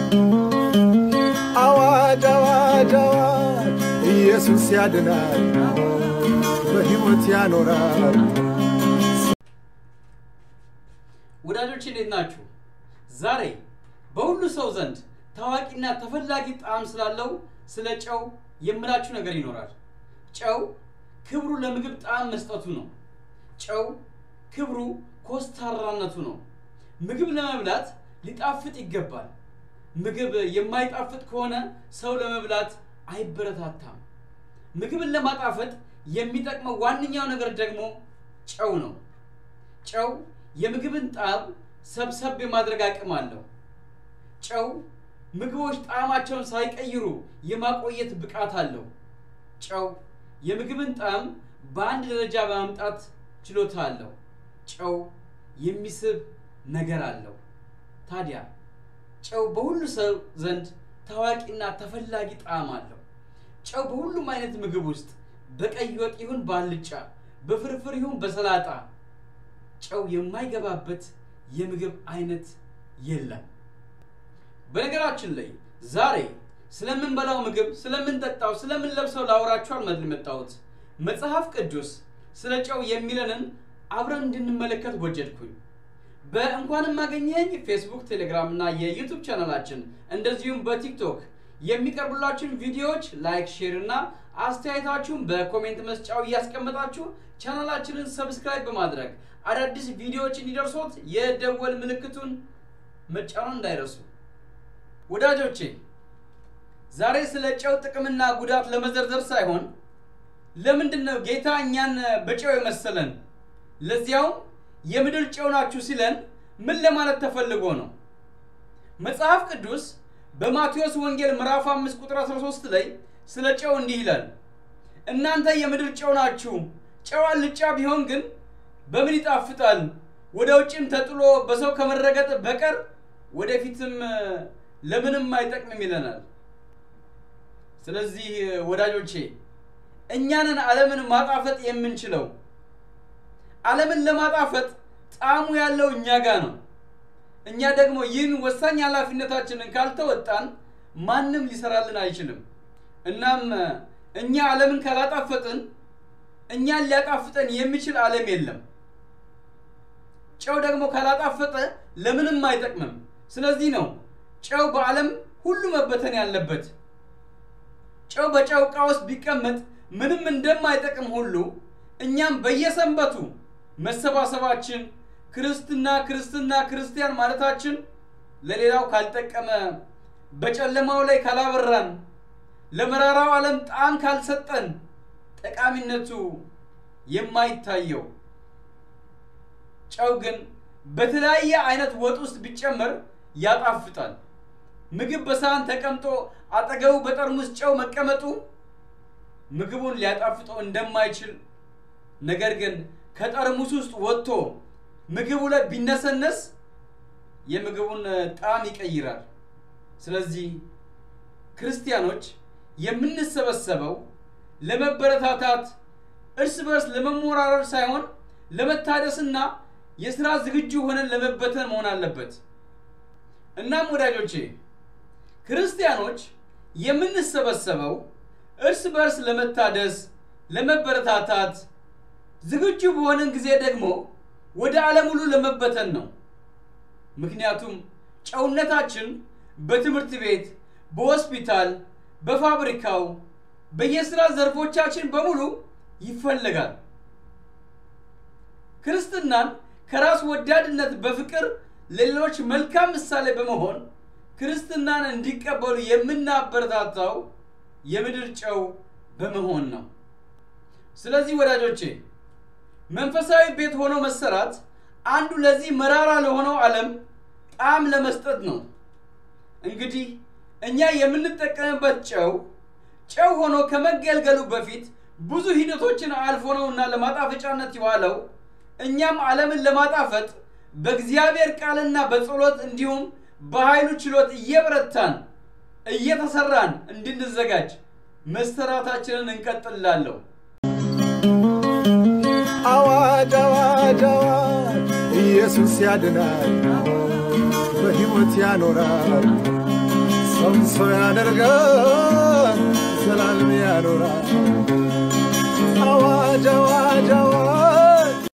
አዋጅ አዋጅ አዋጅ ኢየሱስ ያድናል፣ በሕይወት ያኖራል። ወዳጆች እንዴት ናችሁ? ዛሬ በሁሉ ሰው ዘንድ ታዋቂና ተፈላጊ ጣዕም ስላለው ስለ ጨው የምላችሁ ነገር ይኖራል። ጨው ክብሩ ለምግብ ጣዕም መስጠቱ ነው። ጨው ክብሩ ኮስታራነቱ ነው። ምግብ ለመብላት ሊጣፍጥ ይገባል። ምግብ የማይጣፍጥ ከሆነ ሰው ለመብላት አይበረታታም። ምግብን ለማጣፈጥ የሚጠቅመው ዋነኛው ነገር ደግሞ ጨው ነው። ጨው የምግብን ጣዕም ሰብሰብ የማድረግ አቅም አለው። ጨው ምግቦች ጣዕማቸውን ሳይቀይሩ የማቆየት ብቃት አለው። ጨው የምግብን ጣዕም በአንድ ደረጃ በማምጣት ችሎታ አለው። ጨው የሚስብ ነገር አለው። ታዲያ ጨው በሁሉ ሰው ዘንድ ታዋቂና ተፈላጊ ጣዕም አለው። ጨው በሁሉም አይነት ምግብ ውስጥ በቀይ ወጥ ይሁን በአልጫ፣ በፍርፍር ይሁን በሰላጣ ጨው የማይገባበት የምግብ አይነት የለም። በነገራችን ላይ ዛሬ ስለምንበላው ምግብ፣ ስለምንጠጣው፣ ስለምንለብሰው ላወራችሁ አልመጣሁም የመጣሁት መጽሐፍ ቅዱስ ስለ ጨው የሚለንን አብረን እንድንመለከት ወጀድኩኝ። በእንኳንም አገኘኝ ፌስቡክ፣ ቴሌግራም እና የዩቱብ ቻናላችን እንደዚሁም በቲክቶክ የሚቀርቡላችሁን ቪዲዮዎች ላይክ፣ ሼር እና አስተያየታችሁን በኮሜንት መስጫው እያስቀመጣችሁ ቻናላችንን ሰብስክራይብ በማድረግ አዳዲስ ቪዲዮዎች እንዲደርሶት የደወል ምልክቱን መጫኑን እንዳይረሱ። ወዳጆቼ ዛሬ ስለ ጨው ጥቅምና ጉዳት ለመዘርዘር ሳይሆን ለምንድን ነው ጌታ እኛን በጨው የመሰለን ለዚያውም የምድር ጨው ናችሁ ሲለን ምን ለማለት ተፈልጎ ነው? መጽሐፍ ቅዱስ በማቴዎስ ወንጌል ምዕራፍ 5 ቁጥር 13 ላይ ስለ ጨው እንዲህ ይላል፣ እናንተ የምድር ጨው ናችሁ። ጨው አልጫ ቢሆን ግን በምን ይጣፍጣል? ወደ ውጭም ተጥሎ በሰው ከመረገጥ በቀር ወደፊትም ለምንም አይጠቅምም ይለናል። ስለዚህ ወዳጆቼ እኛንን ዓለምን ማጣፈጥ የምንችለው ዓለምን ለማጣፈጥ ጣዕሙ ያለው እኛ ጋር ነው። እኛ ደግሞ ይህን ወሳኝ ኃላፊነታችንን ካልተወጣን ማንም ሊሰራልን አይችልም። እናም እኛ ዓለምን ካላጣፈጥን እኛን ሊያጣፍጠን የሚችል ዓለም የለም። ጨው ደግሞ ካላጣፈጠ ለምንም አይጠቅምም። ስለዚህ ነው ጨው በዓለም ሁሉ መበተን ያለበት። ጨው በጨው ዕቃ ውስጥ ቢቀመጥ ምንም እንደማይጠቅም ሁሉ እኛም በየሰንበቱ መሰባሰባችን ክርስትና ክርስትና ክርስቲያን ማለታችን ለሌላው ካልጠቀመ በጨለማው ላይ ካላበራን ለመራራው ዓለም ጣዕም ካልሰጠን ጠቃሚነቱ የማይታየው ጨው ግን በተለያየ አይነት ወጥ ውስጥ ቢጨመር ያጣፍጣል። ምግብ በሳህን ተቀምጦ አጠገቡ በጠርሙስ ጨው መቀመጡ ምግቡን ሊያጣፍጠው እንደማይችል ነገር ግን ከጠርሙስ ውስጥ ወጥቶ ምግቡ ላይ ቢነሰነስ የምግቡን ጣዕም ይቀይራል። ስለዚህ ክርስቲያኖች የምንሰበሰበው ለመበረታታት እርስ በርስ ለመሞራረር ሳይሆን ለመታደስና የስራ ዝግጁ ሆነን ለመበተን መሆን አለበት። እናም ወዳጆቼ ክርስቲያኖች የምንሰበሰበው እርስ በርስ ለመታደስ፣ ለመበረታታት ዝግጁ በሆነን ጊዜ ደግሞ ወደ ዓለም ሁሉ ለመበተን ነው። ምክንያቱም ጨውነታችን በትምህርት ቤት፣ በሆስፒታል፣ በፋብሪካው፣ በየስራ ዘርፎቻችን በሙሉ ይፈለጋል። ክርስትናን ከራስ ወዳድነት በፍቅር ለሌሎች መልካም ምሳሌ በመሆን ክርስትናን እንዲቀበሉ የምናበረታታው የምድር ጨው በመሆን ነው። ስለዚህ ወዳጆቼ መንፈሳዊ ቤት ሆኖ መሰራት አንዱ ለዚህ መራራ ለሆነው ዓለም ጣዕም ለመስጠት ነው። እንግዲህ እኛ የምንጠቀምበት ጨው ጨው ሆኖ ከመገልገሉ በፊት ብዙ ሂደቶችን አልፎ ነውና ለማጣፈጫነት የዋለው እኛም ዓለምን ለማጣፈጥ በእግዚአብሔር ቃልና በጸሎት እንዲሁም በኃይሉ ችሎት እየበረታን እየተሰራን እንድንዘጋጅ መሰራታችንን እንቀጥላለሁ። አዋጅ አዋጅ አዋጅ ኢየሱስ ያድናል፣ በሕይወት ያኖራል። ሰውን ሰው ያደርጋል ዘላለም ያኖራል አዋጅ አዋጅ